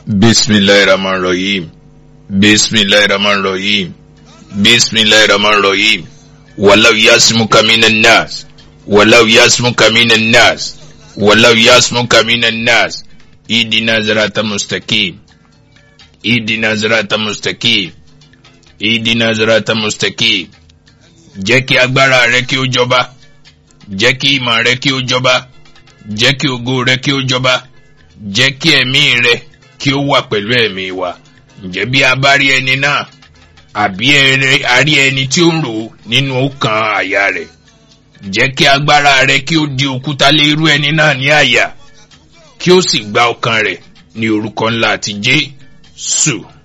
bismillahirrahmanirrahim bismillahirrahmanirrahim bismillahirrahmanirrahim walau yasmuka minan nas walau yasmuka minan nas walau yasmuka minan nas idina zirata mustaqim idina zirata mustaqim idina zirata mustaqim jẹ́ kí agbára rẹ kí ó jọba jẹ́ kí ìmọ̀ rẹ kí ó jọba jẹ́ kí ògo rẹ kí ó jọba jẹ́ kí ẹ̀mí rẹ kí ó wà pẹ̀lú ẹ̀mí wa ǹjẹ́ bí a bá rí ẹni náà àbí a rí ẹni tí ó ń rò nínú ọkàn àyà rẹ̀ jẹ́ kí agbára rẹ kí ó di òkúta lé irú ẹni náà ní àyà kí ó sì gba ọkàn rẹ̀ ní orúkọ ńlá ti Jésù.